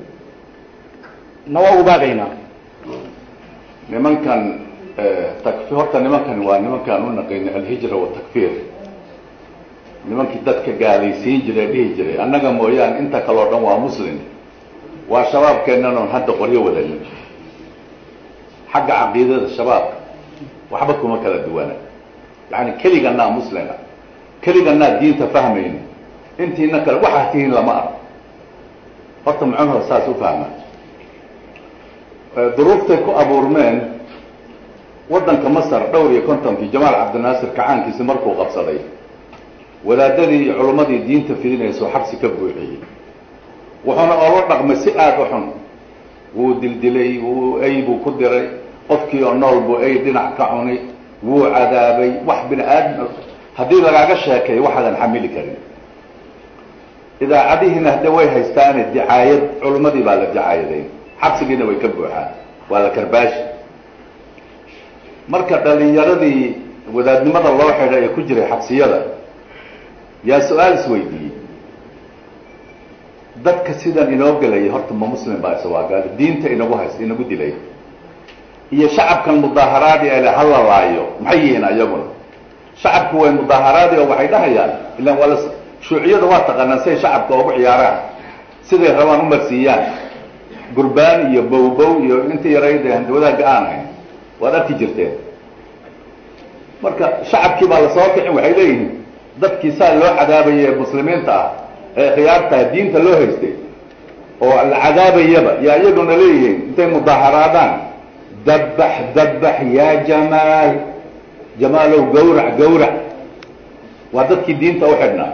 J: na waa ugu baaqaynaa
P: nimankan takfir horta nimankan waa nimankaan u naqaynay alhijra watakfiir nimankii dadka gaalaysiin jiray dhihi jiray annaga mooyaane inta kaleo dhan waa muslim waa shabaabkeennan oon hadda qoryo wadanin xagga caqiidada shabaabka waxba kuma kala duwana yani keliganaa muslima keliganaa diinta fahmayna intiina kale waxaa tihiin lama arko horta muxuuha saas u fahma duruuftay ku abuurmeen waddanka masar dhowr iyo kontonkii jamaal cabdinaasir kacaankiisi markuu qabsaday wadaadadii iyo culummadii diinta fidinaysoo xabsi ka buuxiyey wuxuuna oola dhaqmay si aada u xun wuu dildilay wuu ey buu ku diray qofkii oo nool buu ey dhinac ka cuni wuu cadaabay wax bini aadam haddii lagaaga sheekay waxaadan xamili karin idaacadihiina hadde way haystaane dicaayad culummadii baa la dicaayaday xabsigiina way ka buuxaan waa la karbaashi marka dhalinyaradii wadaadnimada loo xidhay ee ku jiray xabsiyada yaa su-aal isweydiiyey dadka sidan inoo gelayay horta ma muslim baa isa waa gaali diinta inagu haysta inagu dilay iyo shacabkan mudaaharaadi ele hala laayo maxay yihiin ayaguna shacabku way mudaaharaadi oo waxay dhahayaan ilaan waa la shuuciyada waa taqaanaan siay shacabka ugu ciyaaraan siday rabaan u marsiiyaan gurbaan iyo bowbow iyo inta yarayde handawadaagga aan hayn waad arki jirteen marka shacabkii baa lasoo kicin waxay leeyihiin dadkii saa loo cadaabayay ee muslimiinta ah ee khiyaartaha diinta loo haystay oo la cadaabayaba yaa iyaguna leeyihiin intay mudaaharaadaan dabbax dabbax yaa jamaal jamaalow gawrac gawrac waa dadkii diinta u xidhnaa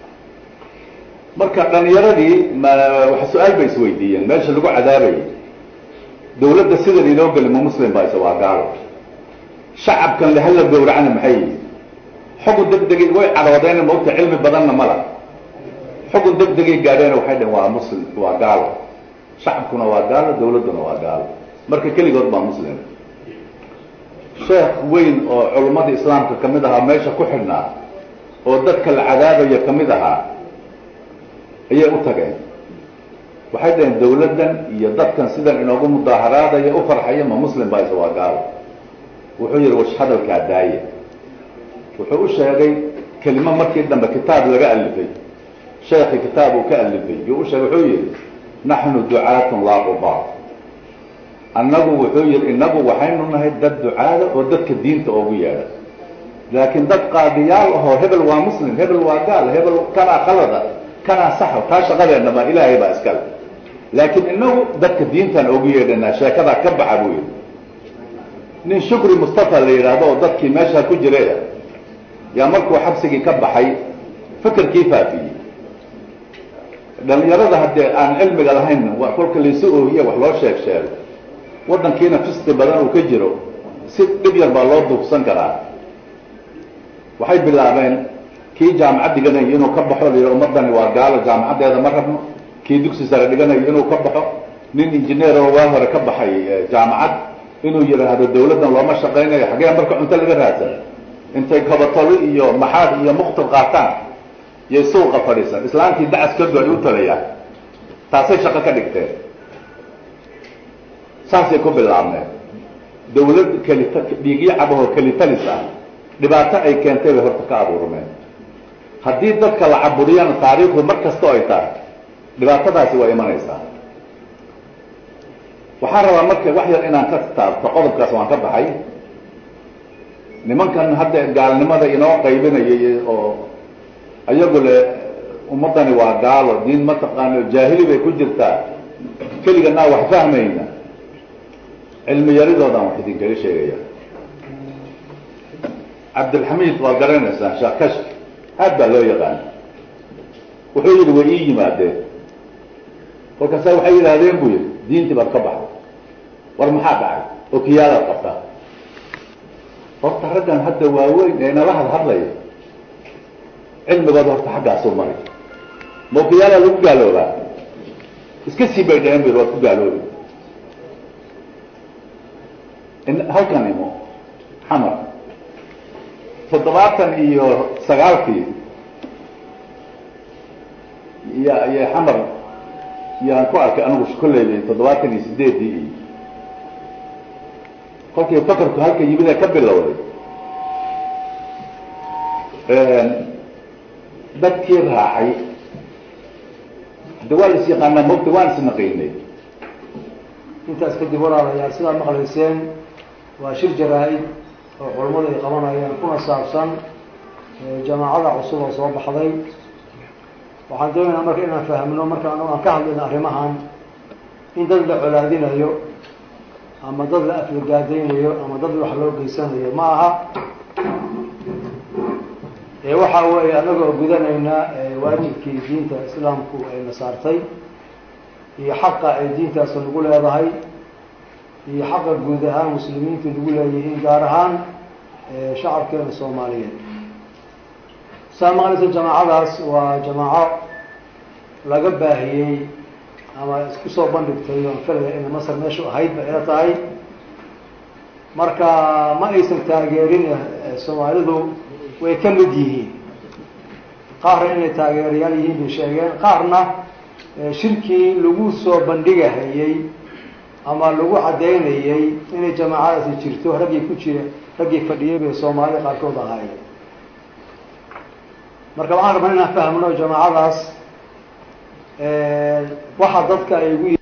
P: marka dhalinyaradii ma waxa su-aal bay isweydiiyeen meesha lagu cadaabayay dawladda sidan inoo geli ma muslim baa isa waa gaalo shacabkan le hala gawracna maxay yihi xugun deg degay way cadhoodeen maogta cilmi badanna mala xugun deg degay gaadheena waxay dhaheen waa muslim waa gaalo shacabkuna waa gaalo dawladduna waa gaalo marka keligood baa muslim sheekh weyn oo culummada islaamka ka mid ahaa meesha ku xidhnaa oo dadka la cadaabaya ka mid ahaa ayay u tageen waxay dhaheen dawladdan iyo dadkan sidan inoogu mudaaharaadaya u farxaya ma muslim baa isa waa gaalo wuxuu yihi wash hadalkaa daaya wuxuu u sheegay kelimo markii dambe kitaab laga alifay sheekhi kitaab uu ka alifay yuu u sheegay wuxuu yihi naxnu ducaatun laa qubaar annagu wuxuu yihi inagu waxaynu nahay dad ducaada oo dadka diinta oogu yeedha laakiin dad qaadiyaal ahoo hebel waa muslim hebel waa gaal hebel kanaa khalada kanaa saxa taa shaqadeenna baa ilaahay baa iskale laakiin inagu dadka diintaan oogu yeedhanaa sheekadaa ka baxa buu yihi nin shukri mustafa la yidhaahdo oo dadkii meeshaa ku jiray yaa markuu xabsigii ka baxay fikirkii faafiyey dhalinyarada haddee aan cilmiga lahayn waa kolka laysu oohiye wax loo sheeg sheego waddankiina fisti badan uu ka jiro si dhib yar baa loo duufsan karaa waxay bilaabeen kii jaamacad dhiganayo inuu ka baxo la yidhi ummadani waa gaalo jaamacaddeeda ma rabno kii dugsi sare dhiganayo inuu ka baxo nin injineer oo waa hore ka baxay jaamacad inuu yidhaahdo dawladdan looma shaqaynayo xaggee marka cunto laga raadsan intay kabatolo iyo maxaad iyo muqtil qaataan iyo suuqa fadhiisan islaamkii dacas ka goay u talayaan taasay shaqo ka dhigteen saasay ku bilaabneen dawlad kelita dhiigyo cabahoo kelitalis ah dhibaato ay keentay bay horta ka abuurmeen haddii dadka la caburiyana taariikhdu mar kastoo ay tahay dhibaatadaasi waa imanaysaa waxaan rabaa marka wax yar inaan ka taabto qodobkaas waan ka baxay nimankan hadda gaalnimada inoo qaybinayay oo ayagu le ummaddani waa gaalo diin mataqaano jaahili bay ku jirtaa keliganaa wax fahmayna cilmi yaridoodan wax idinkala sheegaya cabdilxamiid waa garanaysaan sheekh kashf aad baa loo yaqaan wuxuu yidhi way ii yimaadeen kolkaasa waxay yidhaahdeen buu yidhi diintii baad ka baxday war maxaa dhacay okiyaadaad qabtaa horta raggan hadda waaweyn ee nala had hadlaya cilmigooda horta xaggaasuu maray ma okiyaadaa lagu gaaloobaa iska sii bay dhaheen bu waad ku gaaloobi halkan imo xamar toddobaatan iyo sagaalkii ya iyo xamar yaan ku arkay anigu kolleyba toddobaatan iyo sideedii iyo kolkii fakarku halka yimid ee ka bilowday dadkii raacay hadda waa la is yaqaanaa mogta waan isnaqaynay
Q: intaas kadib walaalayaal sidaa maqlayseen waa shir jaraa-id oo culammadu ay qabanayaan kuna saabsan jamaacada cusub oo soo baxday waxaan doonaynaa marka inaan fahmno marka anagu aan ka hadlayno arrimahan in dad la colaadinayo ama dad la aflagaadaynayo ama dad wax loo geysanayo ma aha ee waxa weeye anagoo gudanaynaa waajibkii diinta islaamku ayna saartay iyo xaqa ay diintaas nagu leedahay iyo xaqa guud ahaan muslimiintu nagu leeyihiin gaar ahaan shacabkeena soomaaliyeed saa maqlaysa jamaacadaas waa jamaaco laga baahiyey ama isku soo bandhigtay oon filaya ina masar meeshu ahayd ba ila tahay marka ma aysan taageerin soomaalidu way ka mid yihiin qaarna inay taageerayaal yihiin bay sheegeen qaarna shirkii lagu soo bandhigahayey ama lagu caddaynayey inay jamaacadaasi jirto raggii ku jira raggii fadhiyey bay soomaalida qaarkood ahaayeen marka waxaan rabnaa inaan fahmno jamaacadaas waxa dadka ay ugu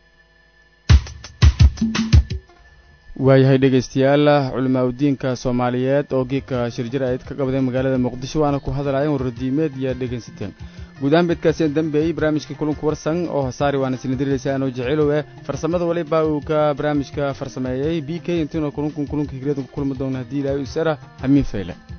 A: waayahay dhegaystayaal culimaa udiinka soomaaliyeed oo geedka shirjir ayd ka qabday magaalada muqdisho waana ku hadlaayeen warradiimeed iyo dhegaysateen guud ahaan beedkaaseen dambeeyey barnaamijka kulunka warsan oo hasaari waana sinadiraysa anoo jeceelow eh farsamada waliba uu ka barnaamijka farsameeyey b k intiinoo kulunkun kulunka higrada ku kulmi doona haddii ilaahay usara hamiin fayle